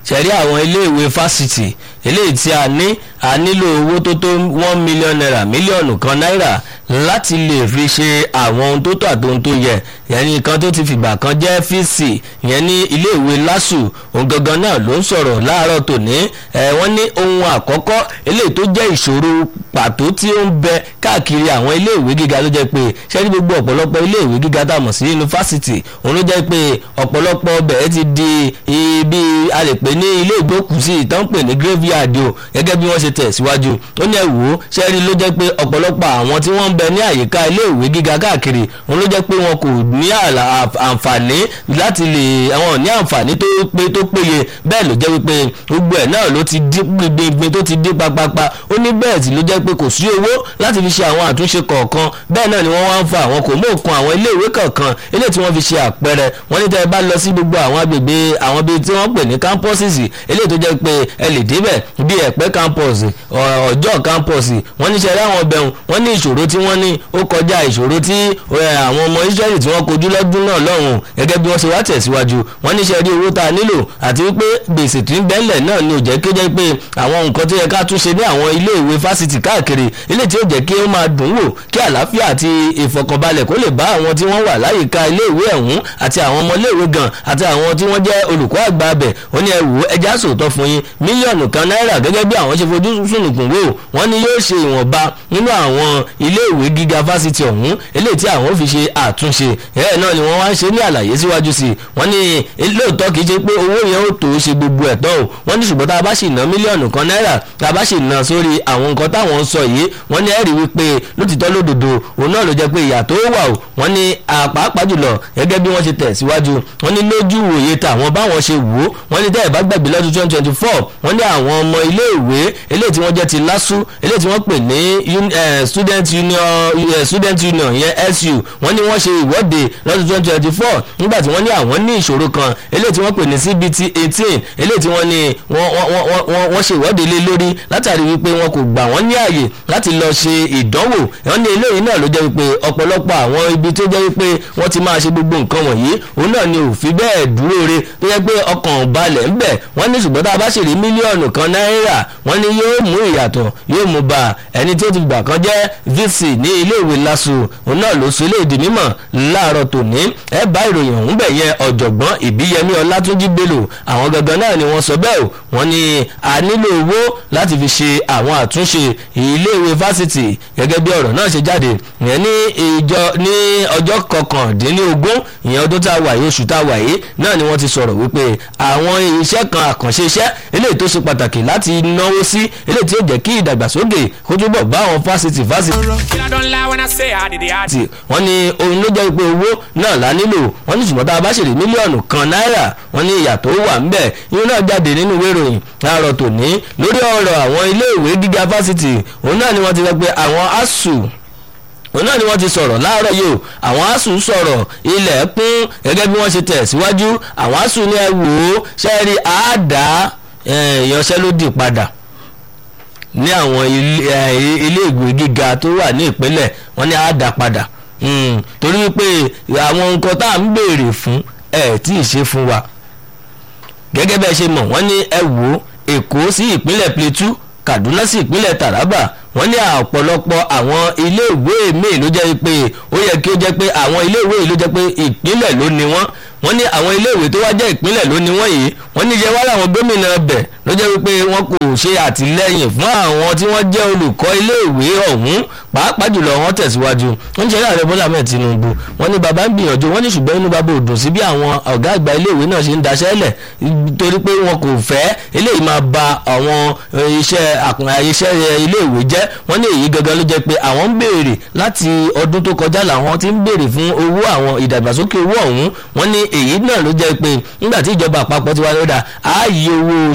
ṣẹ̀rí àwọn iléèwé fásitì eléyìí tí a ní a nílò owó tó tó one million naira mílíọ̀nù kan náírà láti lè fi ṣe àwọn ohun tó tó àti ohun tó yẹ ìyẹn ní nǹkan tó ti fìgbà kan jẹ́ fíìsì ìyẹn ní iléèwé lásù òun gangan náà ló ń sọ̀rọ̀ láàárọ̀ tòní ẹ̀ wọ́n ní ohun àkọ́kọ́ eléyìí tó jẹ́ ìṣòro pàtó tí ó ń bẹ káàkiri àwọn iléèwé gíga ló jẹ́ pé ṣẹ́ni gbogbo ọ̀pọ̀lọpọ̀ iléèwé gíga tá a mọ̀ sí yunifásitì òun ló jẹ́ pé ọ̀pọ̀lọpọ̀ ọbẹ̀ ti di ibi a lè pè ní ilé ìgbókùsí ìtàn pè ní graveyard o gẹ́gẹ́ bí wọ́n ṣe tẹ̀ síwájú ó ní ẹ̀wò ṣẹ́ni ló jẹ́ pé ọ̀pọ̀lọpọ̀ àwọn tí wọ́n ń bẹ ní àyíká iléèwé gíga káàkiri òun ló jẹ́ pé wọn kò ní àǹfààní láti lè àwọn ní àǹfààní tó pé tó péye bẹ́ẹ̀ ló jẹ́ wípé gbogbo ẹ̀ náà ló ti dín gbingbin tó ti dín papapa ó ní bẹ́ẹ̀ sì ló jẹ́ pé kò sí owó láti fi ṣe àwọn àtúnṣe kọ̀ọ̀kan bẹ́ẹ̀ náà ni wọ́n wá ń fa àwọn kò mú òkun àwọn iléèwé kọ̀ọ̀kan eléyìí tí wọ́n fi ṣe àpẹẹrẹ wọ́n ní tẹ́ ẹ bá lọ sí gbogbo àwọn agbègbè àwọn bíi tí wọ́n pè ní campuses eléyìí tó jẹ́ pé ẹ lè débẹ̀ bíi ẹ̀pẹ́ campus ọjọ́ campus wọ́n ní ṣe ráwọn ọbẹ̀ wọ́n ní ìṣòro tí wọ́n ní ó kọjá ìṣòro tí àwọn ọmọ Israẹli tí wọ́n kojú lọ́dún náà lọ́hùn gẹ́gẹ́ bí wọ́n ṣe wá tẹ̀síwájú wọ́n ní ṣe rí owó tá a nílò àti wípé gbèsè tí ń bẹ́ńlẹ̀ náà ni ò jẹ́ kí ó jẹ́ pé àwọn nǹkan tó yẹ ká tún ṣe ní àwọn ilé ìwé fásitì káàkiri ilé tí ó jẹ́ kí ó máa dùn wò kí àlàáfíà àti ìfọkànbalẹ̀ kó lè bá àwọn tí wọ́n wà láyìíká ilé ìwé ọ̀hún àti àwọn ọmọ ilé ìwé gan àti àwọn tí wọ́n jẹ́ olùkọ́ àgbà abẹ̀ ó ní ẹ wò ẹja sòótọ́ fún yín mílíọ̀nù kan náírà gẹ́gẹ́ bí àwọn ṣe fojú sùnùkùn wò wọ́n ní yóò ṣe ìwọ̀nba nínú àwọn ilé ìwé gíga fásitì ọ̀hún eléyìí tí àwọn fi ṣe àtúnṣe ẹ̀ náà ni wọ́n wá ń ṣe ní àlàyé síwájú sí i wọ́n ní lóòótọ́ kì í ṣe pé owó yẹn ó tó ṣe gbogbo ẹ̀ tán o wọ́n ní ṣùgbọ́n tá a bá sì ná mílíọ̀nù kan náírà tá a bá sì ná sórí àwọn nǹkan táwọn ń sọ yìí wọ́n ní ẹ̀rí wípé lótìtọ́ lódodo òun náà ló jẹ́ pé ìyà tó wà o wọ́n ní àpapọ̀ jùlọ gẹ́gẹ́ bí wọ́n ṣe tẹ̀ síwájú wọ́n ní lójú òye tàwọn báwọn ṣe wò ó wọ́n ní tẹ́ ẹ̀ bá gbàgbé lọ́dún twenty twenty four wọ́n ní àwọn ọmọ ilé ìwé eléyìí tí wọ́n jẹ́ ti lásù eléyìí tí wọ́n pè ní student union student union yẹn su wọ́n ní wọ́n ṣe ìwọ́de lọ́dún twenty twenty four nígbà tí wọ́n ní àwọn ní ìṣòro kan eléyìí tí wọ́n pè ní cbt eighteen eléyìí tí wọ́n ní wọ́n ṣe ìwọ́de lé lórí látàrí wípé wọn kò gbà wọ́n ní àyè láti lọ ṣe ìdánwò wọ́n ní eléyìí náà ló jẹ́ wípé ọ̀pọ̀lọpọ̀ àwọn ibi tó jẹ́ wípé wọ́n ti máa ṣe gbogbo nǹkan wọ̀nyí òun náà ni ò fi bẹ́ẹ̀ dúró re tó jẹ́ pé ọkàn balẹ̀ ń bẹ̀ wọ́n ní ṣùgbọ́n tá a bá ṣe rí mílíọ̀nù kan náírà wọ́n ní yóò mú ìyàtọ̀ yóò mú bá ẹni tó ti gbà kan jẹ́ vc ní iléèwé lasu òun náà ló sọ eléyìí di mímọ̀ láàárọ̀ tòní ẹ bá ìròyìn ọ̀hún bẹ̀ yẹn ọ̀jọ̀gbọ́n ìbíyẹmí ọlátúnjí bello àwọn gangan náà ni wọ́n sọ bẹ́ẹ̀ o wọ́n ní a nílò owó láti fi ṣe àwọn àtúnṣe iléèwé fásitì gẹ́gẹ́ bí ọ̀rọ̀ náà ṣe jáde ìyẹn ní ìjọ ní ọjọ́ kọkàndínlógún ìyẹn ọdún tá a wà yìí oṣù tá a wà yìí náà ni wọ́n ti sọ̀rọ̀ wípé àwọn iṣẹ́ kan àkànṣe iṣẹ́ eléyìí tó ṣe pàtàkì láti náwó sí eléyìí tí ó jẹ́ kí ìdàgbàsókè kó túbọ̀ bá àwọn fásitì fásitì wọ́n ní ohun ló jẹ́ pé owó náà la nílò wọ́n ní ṣùgbọ́n tá a bá ṣèlè mílíọ̀nù kan náírà wọ́n ní ìyà tó wà ńbẹ̀ irun náà jáde nínú ìwé ìròyìn láàárọ̀ tòní lórí ọ̀rọ̀ àwọn iléèwé gíga fásitì òun náà ni wọ́n ti sọ pé àwọn asuu òun náà ni wọ́n ti sọ̀rọ̀ láàárọ̀ yìí o àwọn asuu sọ̀rọ̀ ilẹ̀ kún gẹ́gẹ́ bí wọ́n ṣe tẹ̀ síwájú àwọn asuu ní ẹ wò ó ṣẹ́ẹ́rì àádá ìyanṣẹ́lódì padà ní àwọn ilé ìwé gíga tó wà ní ìpínlẹ̀ wọ́n ní àádá padà torí wípé àwọn nǹkan tá à ń béèrè fún ẹ̀ tí ì ṣe fún wa gẹ́gẹ́ bẹ́ẹ̀ ṣe mọ̀ wọ́n ní ẹ wò ó èkó sí ìpínlẹ̀ plateau kaduna sí ìpínlẹ̀ taraba wọ́n ní ọ̀pọ̀lọpọ̀ àwọn iléèwé míì ló jẹ́ pé ó yẹ kí ó jẹ́ pé àwọn iléèwé yìí ló jẹ́ pé ìpínlẹ̀ ló ní wọ́n wọ́n ní àwọn iléèwé tó wá jẹ́ ìpínlẹ̀ ló ní wọ́n yìí wọ́n ní jẹ́ wá láwọn gómìnà ọbẹ̀ ló jẹ́ wípé wọ́n kò ṣe àtìlẹ́yìn fún àwọn tí wọ́n jẹ́ olùkọ́ iléèwé ọ̀hún pàápàá jùlọ wọ́n tẹ̀síwájú wọ́n ń ṣe láàrẹ bọ́lá mẹ́ẹ̀ tinubu wọ́n ní bàbá ń gbìyànjú wọ́n ní ṣùgbọ́n inú bàbá ò dùn sí bí àwọn ọ̀gá àgbà iléèwé náà ṣe ń daṣẹ́ lẹ̀ torí pé wọn kò fẹ́ eléyìí máa ba àwọn iṣẹ́ iṣẹ́ iléèwé jẹ́ wọ́n ní èyí gangan ló jẹ́ pé àwọn ń béèrè láti ọdún tó kọjá làwọn ti ń béèrè fún owó àwọn ìdàgbàsókè owó ọ̀hún wọ́n ní èyí náà ló jẹ́ pé nígbà tí ìjọba àpapọ̀ ti wá lọ́dà á yí owó oṣù yín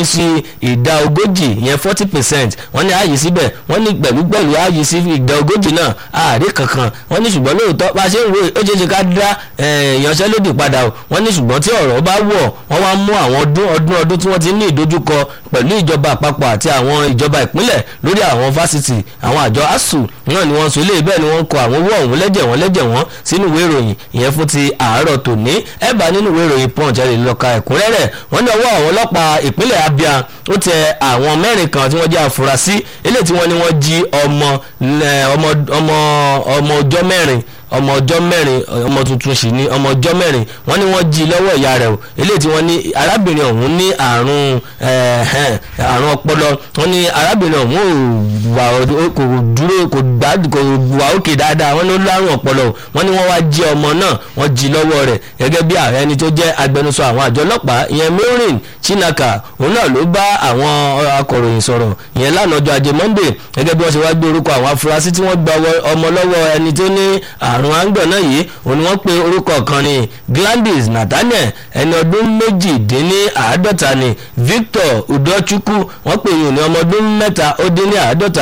sí ìdá ogójì ìyẹn forty percent wọ́n ní ààyè síbẹ̀ wọ́n ní pẹ̀lú pẹ̀lú ààyè sí ìdá ogójì náà ààrẹ kankan wọ́n ní ṣùgbọ́n lóòótọ́ bá a ṣe ń wo ó ṣeé ṣe ká dá ìyanṣẹ́lódì padà o wọ́n ní ṣùgbọ́n tí ọ̀rọ̀ bá wọ̀ wọ́n wá mú àwọn ọdún ọdún ọdún tí wọ́n ti ní ìdojúkọ pẹ̀lú ìjọba àpapọ̀ àti àwọn ìjọba ìpínlẹ̀ lórí àwọn fásitì àwọn àjọ asuu náà ni wọ́n sọ ilé bẹ́ẹ̀ ni wọ́n kọ àwọn owó ọ̀hún lẹ́jẹ̀ wọ́n lẹ́jẹ̀ wọ́n sínú ìwé ìròyìn ìyẹn fún ti àárọ̀ tòní ẹ bá nínú ìwé ìròyìn punch ẹ lè lọ ka ẹ̀kúnrẹ́rẹ́ wọ́n ní ọwọ́ àwọn ọlọ́pàá ìpínlẹ̀ abia ó tẹ àwọn mẹ́rin kan tí wọ́n jẹ́ àfúrásì eléyìí tí wọ́n ní wọ́n jí ọmọ ọmọ ọmọ ọmọ ọjọ́ mẹ́rin ọmọ ọjọ́ mẹ́rin ọmọ tuntun sì ni ọmọ ọjọ́ mẹ́rin wọ́n ní wọ́n jí lọ́wọ́ ìyá rẹ̀ o eléyìí tí wọ́n ní arábìnrin ọ̀hún ní àrùn àrùn ọpọlọ wọ́n ní arábìnrin ọ̀hún kò dúró kò gbá kò wà òkè dáadáa wọ́n ní ó lárùn ọpọlọ o wọ́n ní wọ́n wá jí ọmọ náà wọ́n jí lọ́wọ́ rẹ̀ gẹ́gẹ́ bí ààrẹ ẹni tó jẹ́ agbẹnusọ àwọn àjọ ọlọ́pàá ìyẹn maureen chinaka òun náà ló bá àwọn akọ̀ròyìn sọ̀rọ̀ ìyẹn lánàá ọjọ́ ajé monday gẹ́gẹ́ bí wọ́n ṣe wá gbé orúkọ àwọn afurasí tí wọ́n gba ọmọ lọ́wọ́ ẹni tó ní àrùn àǹgbọ̀n náà yìí òun ni wọ́n pe orúkọ kan ní gladys nathaniel ẹni ọdún méjìdínláàádọ́ta ni victor udochukwu wọ́n pe ìyẹn ní ọmọ ọdún mẹ́ta ó dín ní àádọ́ta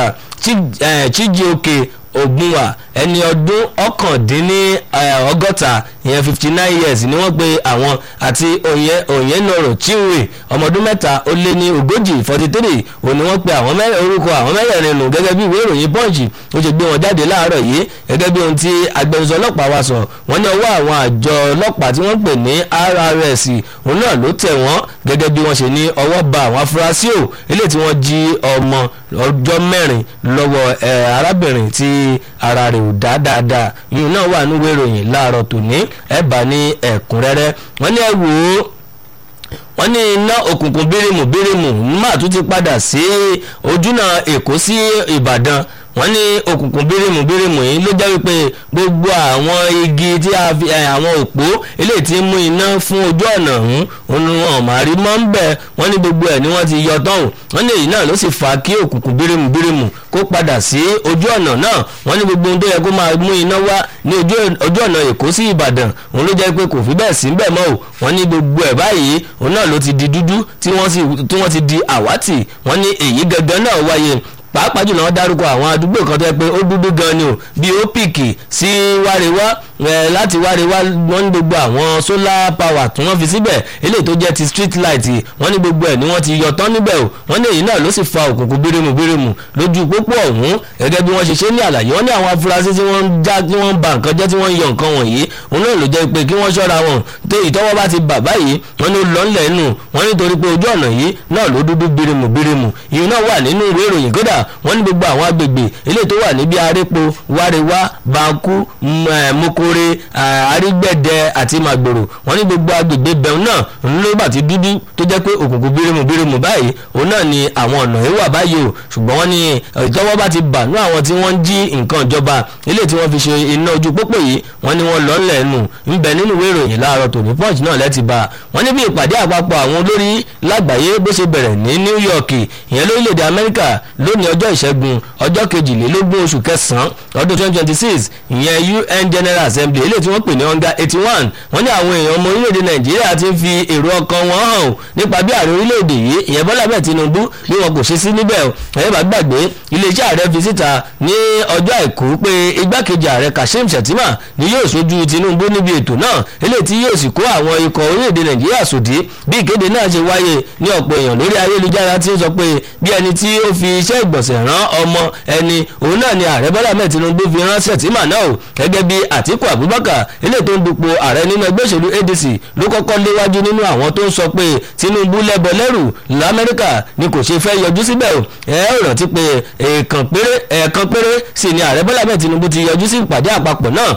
chijioke ogunwa ẹni ọdún ọ̀kàndínní ọgọ́ta ìyẹn fifty nine years ni wọ́n pe àwọn àti òyìnlọ́rọ̀ chinwe ọmọdún mẹ́ta ó lé ní ogójì forty three òní wọ́n pe àwọn orúkọ àwọn mẹ́rẹ̀ẹ̀rin nù gẹ́gẹ́ bí ìwé ìròyìn punch ó ṣe gbé wọn jáde láàárọ̀ yìí gẹ́gẹ́ bí ohun tí agbẹnusọ ọlọ́pàá wa sọ wọ́n ní ọwọ́ àwọn àjọ ọlọ́pàá tí wọ́n pè ní rrs òun náà ló tẹ̀ wọ́n gẹ́gẹ́ bí wọ́n ṣe ní ọwọ́ ba àwọn afurasí ò eléyìí tí wọ́n jí ọmọ ọjọ́ mẹ́rin lọ́wọ́ arábìnrin tí ara rẹ̀ ò dá dáadáa yìí náà wà nínú ìròyìn láàárọ̀ tòní ẹ̀ bá ní ẹ̀kúnrẹ́rẹ́ wọ́n ní ẹ wò ó wọ́n ní iná òkùnkùn bírímù bírímù má tún ti padà sí ojúnà èkó sí ìbàdàn wọ́n ní òkùnkùn bírímù bírímù yìí ló jẹ́ wípé gbogbo àwọn igi tí a fi àwọn òpó eléyìí tí ń mú iná fún ojú ọ̀nà ọ̀hún òun wọn ò máa rí mọ́ ń bẹ̀ wọ́n ní gbogbo ẹ̀ ni wọ́n ti yọ tán wọ́n ní èyí náà ló sì fa kí òkùnkùn bírímù bírímù kó padà sí ojú ọ̀nà náà wọ́n ní gbogbo ohun tó yẹ kó máa mú iná wá ní ojú ọ̀nà èkó sí ìbàdàn òun ló jẹ́ pé kò fi bẹ́ẹ̀ sí bẹ́ẹ̀ mọ́ o wọ́n ní gbogbo ẹ̀ báyìí òun náà ló ti di dúdú tí wọ́n ti di àwátì wọ́n ní èyí gangan náà wáyé pàápàá jùlọ wọn dárúkọ àwọn àdúgbò kan tó yẹ pé ó dúdú gan ni o bíi ópìkì sí wárewá láti wárewá wọn ní gbogbo àwọn solar power tí wọ́n fi síbẹ̀ eléyìí tó jẹ́ ti street light wọ́n ní gbogbo ẹ̀ ni wọ́n ti yọ tán níbẹ̀ o wọ́n ní èyí náà ló sì fa òkùnkùn bírímù bírímù lójú pópó ọ̀hún gẹ́gẹ́ bí wọ́n ṣe ṣe ní àlàyé wọ́n ní àwọn afurasí tí wọ́n ń já tí wọ́n ń ba nǹkan jẹ́ tí wọ́n ń yọ nǹkan wọ̀nyí òun náà ló jẹ́ pé kí wọ́n ṣọ́ra wọn tó ìtọ́wọ́ bá ti bà báyìí wọ́n ní ó lọ ńlẹ̀ nù wọ́n nítorí pé ojú ọ̀nà yìí náà ló dúdú bírímù bírímù ìyẹn náà wà nínú ìwé ìròyìn kódà wọ́n ní gbogbo àwọn agbègbè eléyìí tó wà níbi arépo wárewá banku mokore arígbẹ̀dẹ àti màgbòrò wọ́n ní gbogbo agbègbè bẹ̀rù náà òun ló bá ti dúdú tó jẹ́ pé òkùnkùn bírímù bírímù báyìí òun náà ni àwọn ọ̀nà yìí wà báyìí o ṣùgbọ́n wọ́n ní ìtọ́wọ́ bá ti bà ní àwọn tí wọ́n ń jí nǹkan ìjọba eléyìí tí wọ́n fi ṣe iná ojú pópó yìí wọ́n ní wọ́n lọ́ọ́lẹ̀ nù ńbẹ nínú ìwé ìròyìn láàárọ̀ tòní punch náà lẹ́ti bá wọ́n ní bí ìpàdé àpapọ̀ àwọn olórí lágbàáyé bó ṣe bẹ̀rẹ̀ ní New York ìyẹn lórílẹ̀‐èdè Amẹ́ríkà lónìí ọjọ́ ìṣẹ́gun ọjọ́ kejìlélógún oṣù kẹsàn-án ọdún twenty twenty six ìyẹn UN General Assembly eléyìí tí wọ́n pè ní under eighty one wọ́n ní àwọn èèyàn ọmọ orílẹ̀-èdè Nàìjíríà ti fi èrò ọkàn wọn hàn nípa bí ààrẹ orílẹ̀-èdè yìí ìyẹn Bọ́lá bẹ́ẹ̀ Tinubu bí wọn kò ṣe sí níbẹ̀ ẹ̀yẹ́ bá gbàgbé iléeṣẹ́ ààrẹ fi síta ní ọjọ́ àìkú pé igbákejì ààrẹ Kashim Shettima ni yóò ṣojú Tinubu níbi ètò náà eléyìí tí yóò sì kó àwọn ikọ̀ orílẹ̀-èdè Nàìjíríà sòdí bí ìkéde náà ṣe wáyé ní ọ̀pọ̀ èèyàn lórí ayélujára tí ó sọ pé bí ẹni tí ó fi iṣẹ́ ìgbọ̀nsẹ̀ rán ọmọ ẹni òun náà ni ààrẹ Bọ́lá mẹ́ẹ̀ Tinubu fi rán Shettima náà o gẹ́gẹ́ bí Àtíkù Abubakar eléyìí tó ń dupò ààrẹ nínú ẹgbẹ́ òṣèlú ADC ló kọ́kọ́ léwájú nínú àwọn tó ń sọ pé Tinubu lẹ́bọ lẹ́rù lamẹ́ríkà ni kò ṣe fẹ́ yọjú síbẹ̀ o ẹ ó rántí pé ẹ̀ẹ̀kan péré ẹ̀ẹ̀kan péré sì ni ààrẹ Bọ́lá mẹ́ẹ̀ Tinubu ti yọjú sí ìpàdé àpapọ̀ náà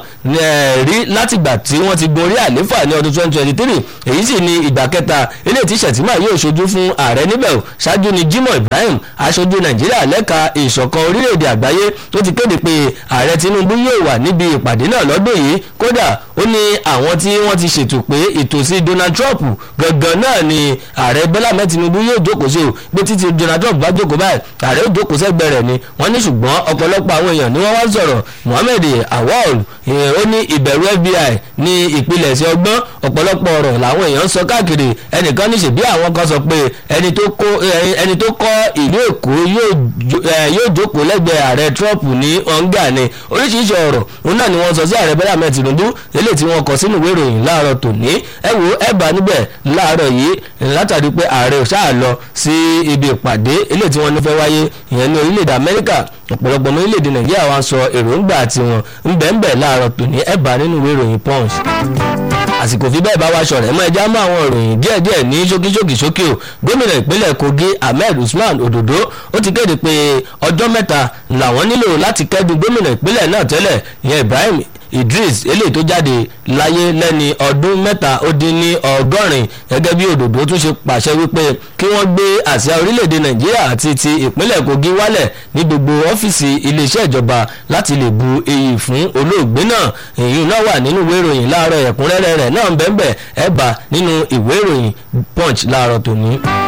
rí látìgbà tí wọ́n ti gorí àléfà ní ọdún 2023 èyí sì ni ìgbà kẹta eléyìí tí Shettima yóò ṣojú fún ààrẹ níbẹ̀ o ṣáájú ni Jimoh Ibrahim aṣojú Nàìjíríà lẹ́ka ìṣọ̀kan orílẹ̀-èdè àgbáyé tó ti kéde pé ààrẹ tinubu yóò wà níbi ìpàdé náà lọ́dún yìí kódà ó ní àwọn tí wọ́n ti ṣètò pé ìtòsí donald trump gangan náà ni ààrẹ bọ́lá mẹ́ tinubu yóò jókòó sí o pé títí donald trump bá jókòó báyìí ààrẹ ó jókòó sẹ́gbẹ́ rẹ̀ ni wọ́n ní ṣùgbọ́n ọ̀pọ̀lọpọ̀ àwọn èèyàn ni wọ́n wá sọ̀rọ̀ mohammed awol ó ní ìbẹ̀rù fbi ní ìpilẹ̀ṣẹ̀ ọgbọ́n ọ̀pọ̀lọpọ̀ ọ̀rọ̀ làwọn èèyàn ń sọ káàkiri ẹnìkan ní ṣèbí àwọn kan sọ pé ẹni tó kó ẹni tó kọ́ ìlú èkó yóò jókòó lẹ́gbẹ̀ẹ́ ààrẹ trump ní ọ̀ǹgà ni oríṣiríṣi ọ̀rọ̀ òun náà ni wọ́n sọ sí ààrẹ bọ́lá ahmed tinubu eléyìí tí wọ́n kọ sínú ìwé ìròyìn láàárọ̀ tòní ẹ wo ẹ bá níbẹ̀ láàárọ̀ yìí látàrí pé ààrẹ ò ṣáà lọ sí ibi ìpàdé eléyìí tí wọ́n ní fẹ́ wáyé ìyẹn ní orílẹ̀-èdè amẹ́ríkà ọ̀pọ̀lọpọ̀ ní orílẹ̀-èdè nàìjíríà wa sọ èròǹgbà tiwọn ńbẹ̀ńbẹ̀ láàárọ̀ tòní ẹ bá nínú ìwé ìròyìn punch àsìkò fi bẹ́ẹ̀ bá wa ṣọ̀rẹ́ mọ́ ẹja mọ́ àwọn ìròyìn díẹ̀díẹ̀ ní ṣókíṣókí ṣókí o gómìnà ìpínlẹ̀ kogi ahmed usman ododo ó ti kéde pé ọjọ́ mẹ́ta làwọn nílò láti kẹ́dùn gómìnà ìpínlẹ̀ náà tẹ́lẹ̀ ìyẹn ibrahim idris eléyìí tó jáde láyé lẹ́ni ọdún mẹ́ta ó dín ní ọgọ́rin gẹ́gẹ́ bí òdòdó tún ṣe pàṣẹ wípé kí wọ́n gbé àsíá orílẹ̀-èdè nàìjíríà àti ti ìpínlẹ̀ kogi wálẹ̀ ní gbogbo ọ́fíìsì iléeṣẹ́ ìjọba láti lè bu iyì fún olóògbé náà èyí náà wà nínú ìwé ìròyìn láàárọ̀ ẹ̀kúnrẹ́rẹ́ rẹ̀ náà ń bẹ́ẹ̀ bẹ́ẹ̀ ẹ̀ bá nínú ìwé ìròyìn punch láàárọ̀ tòní.